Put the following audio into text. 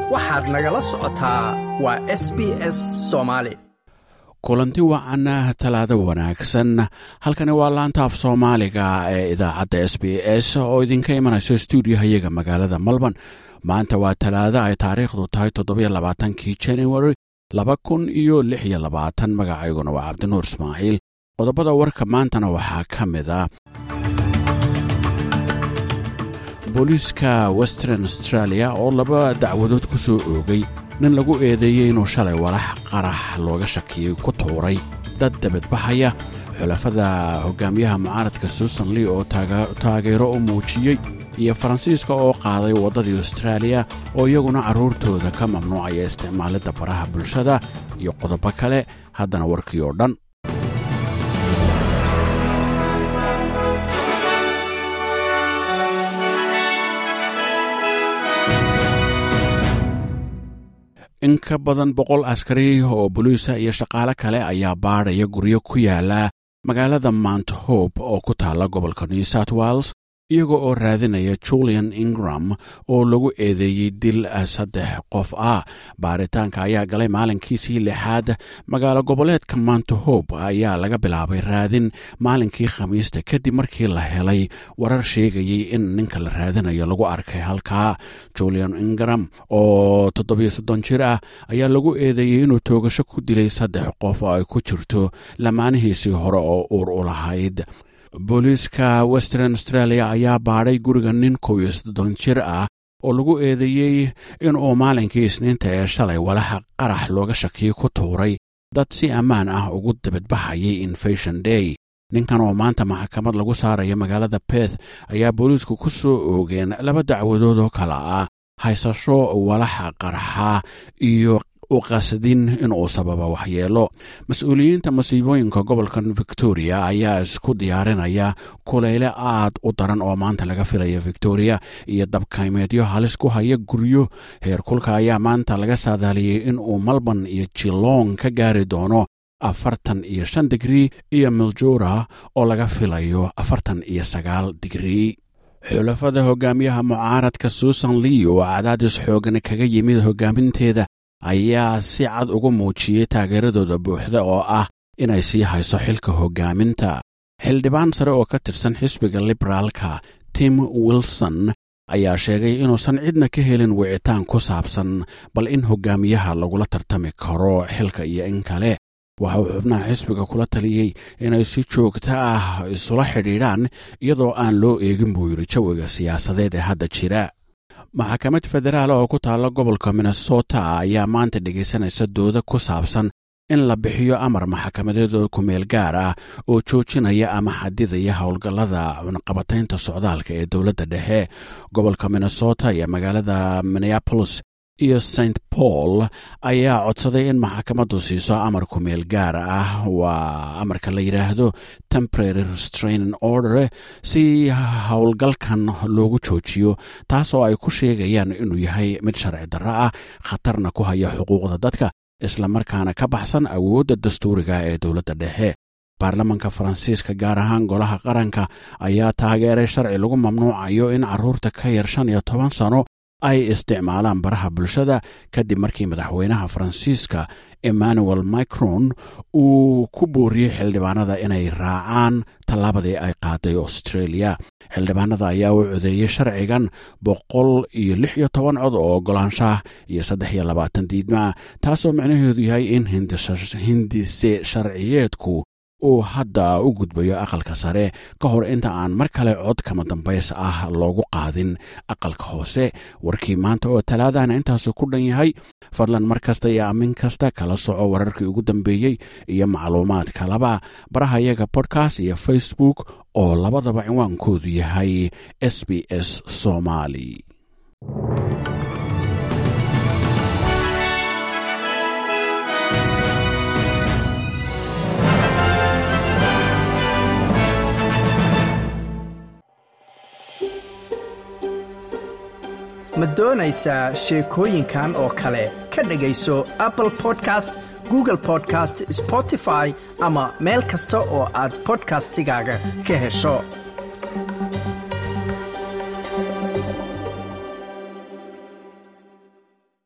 waxaad nagala socotaa waa s b s soomaali kulanti wacan talaado wanaagsan halkani waa laanta af soomaaliga ee idaacadda s b s oo idinka imanayso stuudiyohayaga magaalada melbourne maanta waa talaado ay taariikhdu tahay toddobiyo labaatankii january laba kun iyo lix iyo labaatan magacayguna waa cabdinuur ismaaciil qodobada warka maantana waxaa ka mid a booliiska western australia oo laba dacwadood ku soo oogay nin lagu eedeeyey inuu shalay walax qarax looga shakiyey ku tuuray dad dabadbaxaya xulafada hogaamiyaha mucaaradka susan lee oo taageero u muujiyey iyo faransiiska oo qaaday waddadii austraaliya oo iyaguna carruurtooda ka mamnuucaya isticmaalidda baraha bulshada iyo qodobo kale haddana warkii oo dhan in ka badan boqol askari oo boliisa iyo shaqaale kale ayaa baadhaya guryo ku yaala magaalada mount hope oo ku taalla gobolka new south wales iyaga oo raadinaya julian ingram oo lagu eedeeyey dil saddex qof ah baaritaanka ayaa galay maalinkiisii lixaad magaalo goboleedka mount hope ayaa laga bilaabay raadin maalinkii khamiista kadib markii la helay warar sheegayey in ninka la raadinayo lagu arkay halkaa julian ingram oo toddobiyo soddon jir ah ayaa lagu eedeeyey inuu toogasho ku dilay saddex qof oo ay ku jirto lamaanihiisii hore oo uur u lahayd booliiska western australia ayaa baadhay guriga nin kow iyo soddon jir ah oo lagu eedeeyey inuu maalinkii isniinta ee shalay walaxa qarax looga shakiyey ku tuuray dad si ammaan ah ugu dabadbaxayay infation day ninkan oo maanta maxkamad lagu saaraya magaalada beth ayaa booliisku ku soo oogeen laba dacwadood oo kale ah haysasho walaxa qarxa iyo u qasadin inuu sababa waxyeelo mas-uuliyiinta masiibooyinka gobolka victoria ayaa isku diyaarinaya kuleyle aad u daran oo maanta laga filaya victoria iyo dabkaymeedyo halis ku haya guryo heerkulka ayaa maanta laga saadaaliyey inuu malban iyo jilong ka gaari doono afartan iyo shan digrii iyo miljura oo laga filayo afartan iyo sagaal digrii xulafada hogaamiyaha mucaaradka susan lee oo cadaadis xoogan kaga yimid hogaaminteeda ayaa si cad ugu muujiyey taageeradooda buuxda oo ah inay sii hayso xilka hoggaaminta xildhibaan sare oo ka tirsan xisbiga liberaalka tim wilson ayaa sheegay inuusan cidna ka helin wicitaan ku saabsan bal in hogaamiyaha lagula tartami karo xilka iyo in kale waxa uu xubnaha xisbiga kula taliyey inay si joogto ah isula xidhiidhaan iyadoo aan loo eegin buu yidhi jawiga siyaasadeed ee hadda jira maxkamad federaal oo ku taalla gobolka minnesota ayaa maanta dhegaysanaysa dooda ku saabsan in la bixiyo amar maxkamadeedoo kumeel gaar ah oo joojinaya ama xadidaya howlgallada cunaqabataynta socdaalka ee dowladda dhexe gobolka minnesota iyo magaalada minneapolis iyo st paul ayaa codsaday in maxkamaddu siiso amar kumeel gaar ah waa amarka la yidhaahdo temporary restraining order si howlgalkan loogu joojiyo taasoo ay ku sheegayaan inuu yahay mid sharci darro ah khatarna ku haya xuquuqda dadka islamarkaana ka baxsan awoodda dastuuriga ee dowladda dhexe baarlamanka faransiiska gaar ahaan golaha qaranka ayaa taageeray sharci lagu mamnuucayo in carruurta ka yar shan iyo toban sano ay isticmaalaan baraha bulshada kadib markii madaxweynaha faransiiska emmanuel micron uu ku booriyey xildhibaanada inay raacaan tallaabadii ay qaaday australia xildhibaanada ayaa u codeeyey sharcigan boqol iyo lix iyo toban cod oo ogolaanshaah iyo saddex iyo labaatan diidmaa taasoo micnaheedu yahay in hindise sharciyeedku uu hadda u gudbayo aqalka sare ka hor inta aan mar kale cod kama dambays ah loogu qaadin aqalka hoose warkii maanta oo talaadana intaasu ku dhan yahay fadlan mar kasta iyo amin kasta kala soco wararkii ugu dambeeyey iyo macluumaad kalaba baraha iyaga bodkast iyo facebook oo labadaba cinwaankoodu yahay s b s somali ma doonaysaa sheekooyinkan oo kale ka dhegayso apple podcast google podcast spotify ama meel kasta oo aad bodkastigaaga ka hesho